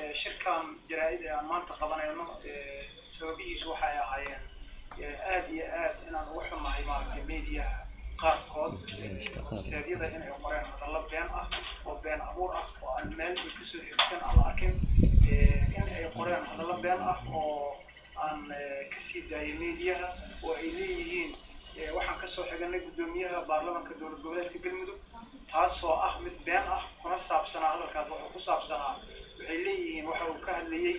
shirkan jaraa-id ee aan maanta qabanayno sababihiisu waxay ahaayeen aad iyo aad inaan uga xumahay maaragtay mediaha qaarkood websaadyada inay qoreen hadallo been ah oo been abuur ah oo aan meel ay kasoo xigteen aan la arkin in ay qoreen hadallo been ah oo aan kasii daayay mediaha oo ay leeyihiin waxaan kasoo xiganay guddoomiyaha baarlamanka dowlad goboleedka galmudug taasoo ah mid been ah kuna saabsanaa hadalkaas wuxuu ku saabsanaa waxay leeyihiin waxa uu ka hadlayey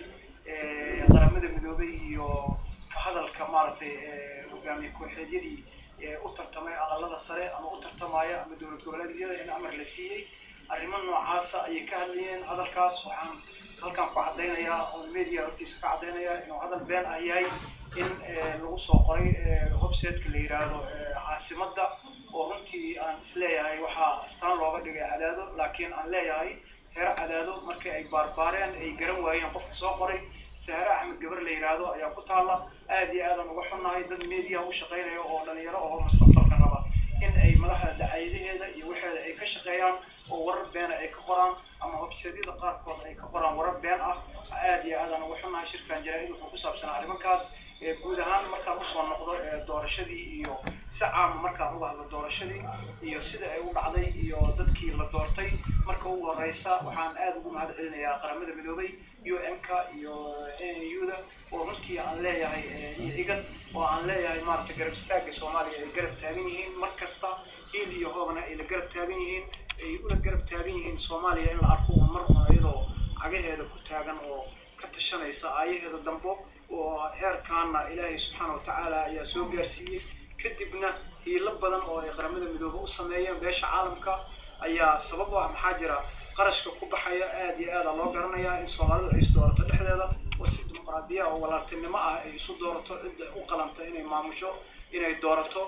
qaramada midoobay iyo ka hadalka maaragtay hogaamiye kooxeedyadii u tartamay aqalada sare ama u tartamaya ama dowlad goboleedyada in amar la siiyey arrimo noocaasa ayay ka hadlayeen hadalkaas waxaan halkan ku caddaynayaa oo media hortiisa ka caddaynayaa inuu hadal been ah yahay in lagu soo qoray websiteka la yiraahdo caasimadda oo runtii aan isleeyahay waxaa astaan looga dhigay cadaado laakiin aan leeyahay heer cadaado markii ay baarbaareen ay garan waayeen qofka soo qoray sahre axmed gabar la yiraahdo ayaa ku taalla aad iyo aadaan uga xunnahay dad media u shaqaynaya oo dhalinyaro oo mustaqbalka raba in ay madaxda dacayadaheeda iyo waxeeda ay ka shaqeeyaan oo warar beena ay ka qoraan ama websaadyada qaarkood ay ka qoraan warar been ah aad iyo aadaan uga xunnahay shirkan jaraa-id wuxuu ku saabsanaa arrimankaas guud ahaan markaan usoo noqdo doorashadii iyo si caama markaan uga hadlo doorashadii iyo sida ay u dhacday iyo dadkii la doortay marka ugu horeysa waxaan aad ugu mahad celinayaa qaramada midoobay u m-ka iyo nuda oo runtii aan leeyahay iyo igad oo aan leeyahay maaragtay garab istaaga soomaaliya ay garab taagan yihiin mar kasta hiil iyo hoobna ay la garab taagan yihiin ay ula garab taagan yihiin soomaaliya in la arko un mar un iyadoo cagaheeda ku taagan oo ka tashanaysa aayaheeda dambo oo heerkaana ilaahay subxaana watacaala ayaa soo gaarsiiyey kadibna hiilo badan oo ay qaramada midoobe u sameeyeen beesha caalamka ayaa sabab u ah maxaa jira qarashka ku baxaya aad iyo aada loo garanayaa in soomaalidu ay isdoorato dhexdeeda oo si dimuqraadiya oo walaaltinimo ah ay isu doorato cidda u qalanta inay maamusho inay doorato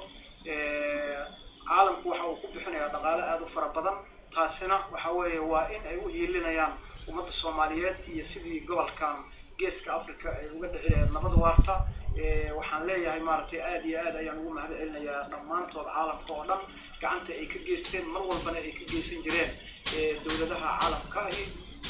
caalamku waxa uu ku bixinayaa dhaqaale aada u fara badan taasina waxa weeye waa in ay u hiilinayaan ummadda soomaaliyeed iyo sidii gobolkan geeska africa ay uga dhici lahayd nabad waarta waxaan leeyahay maaragtay aad iyo aad ayaan ugu mahad celinayaa dhammaantood caalamka oo dhan gacanta ay ka geysteen mar walbana ay ka geysan jireen dowladaha caalamka ahi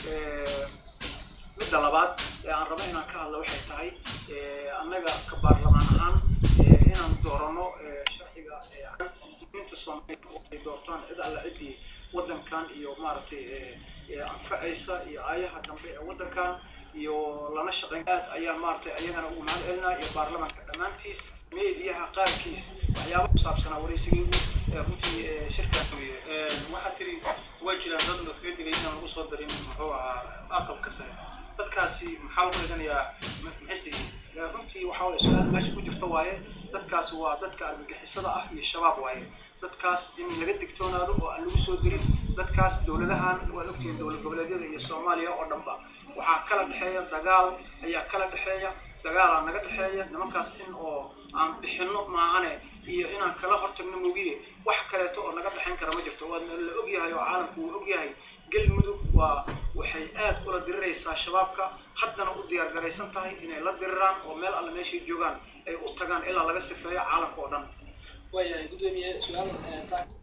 midda labaad ee aan rabo inaan ka hadlo waxay tahay annaga ka baarlamaan ahaan inaan doorano sharciga inta soomaaliya oo ay doortaan cid alla ciddii waddankan iyo maaragtay anfacaysa iyo aayaha dambe ee waddankan iyo lana shaqayn aad ayaan maaragtay ayagana ugu mahad celinaa iyo baarlamanka dhammaantiis meediyaha qaarkiis waxyaaba ku saabsanaa waraysigaygu runtii shirkan waxaa tiri waa jiraan dad kaga digay inaan lagu soo darin muxuu ahaa aqalka sare dadkaasi maxaa lagu dhiganayaa maxaysigiin runtii waxaa waye su-aal meesha ku jirta waaye dadkaasi waa dadka argagixisada ah iyo shabaab waaye dadkaas in laga digtoonaado oo aan lagu soo dirin dadkaas dowladahan waad ogtihiin dowlad goboleedyada iyo soomaaliya oo dhanba waxaa kala dhexeeya dagaal ayaa kala dhexeeya dagaalaa naga dhexeeya nimankaas in oo aan bixinno maahane iyo inaan kala hortagno mugiye wax kaleeto oo naga dhexayn kara ma jirto waadna la ogyahay oo caalamku uu ogyahay galmudug waa waxay aad ula diriraysaa shabaabka haddana u diyaar garaysan tahay inay la diriraan oo meel alle meeshay joogaan ay u tagaan ilaa laga sifeeyo caalamka oo dhan waayahay gudoomiye su-aal